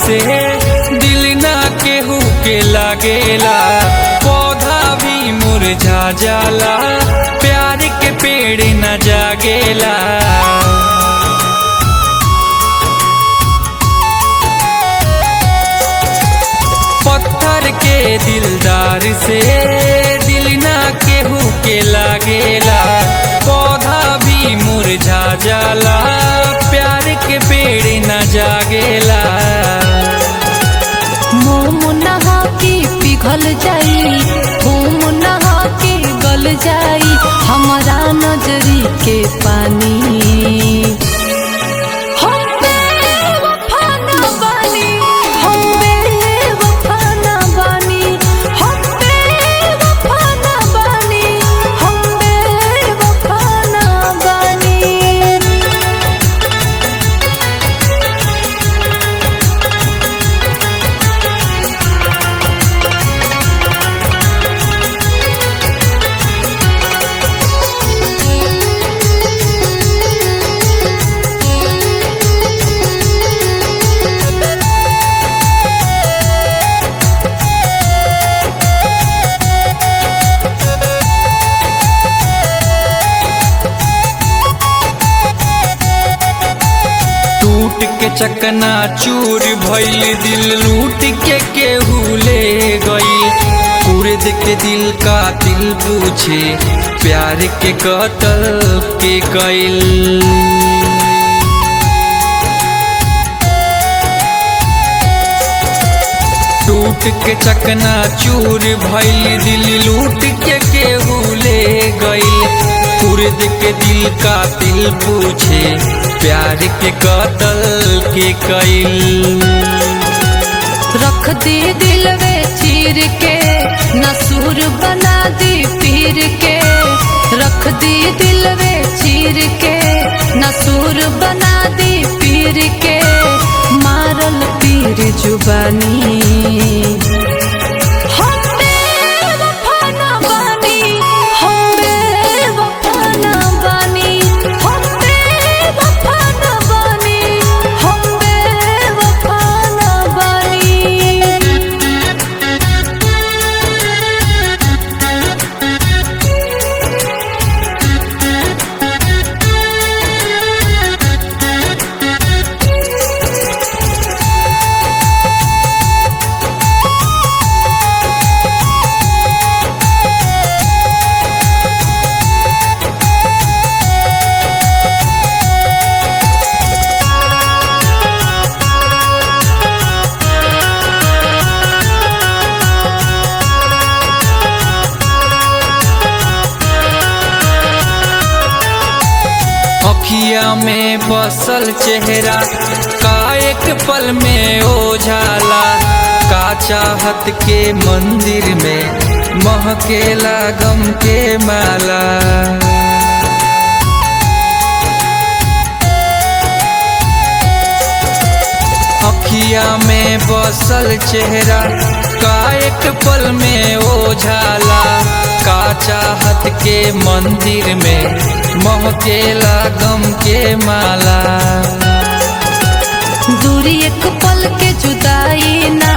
से दिल ना केहू के लागेला पौधा भी मुरझा जाला प्यार के पेड़ न जागेला पत्थर के दिलदार से दिल ना केहू के लागेला पौधा भी मुरझा जाला प्यार के पेड़ न जागेला मोम नहा के पिघल जाई घूम नहा के गल जाई हमारा नजरी के पानी हम बेवफा ना बानी, हम बेवफा ना बानी, हम बेवफा ना बानी, हम बेवफा ना बानी। टूट के चकना चूर भइल दिल लूट के केहू ले गई कुर्द के दिल का दिल पूछे प्यार के कतल के कैल टूट के चकना चूर भइल दिल लूट के केहू ले गइल कुर्द के दिल का दिल पूछे प्यार के कतल के कैल रख दे दिल वे चीर के नसूर बना दी पीर के रख दी दिल वे चीर के नसूर बना दी पीर के मारल पीर जुबानी हम बेवफा ना बानी, हम बेवफा ना बानी, हम बेवफा ना बानी, हम बेवफा ना बानी। अखिया में बसल चेहरा का एक पल में ओझाला का चाहत के मंदिर में महकेला गम के माला अखिया में बसल चेहरा का एक पल में ओझाला का चाहत के मंदिर में महकेला गम के माला दूरी एक पल के जुदाई ना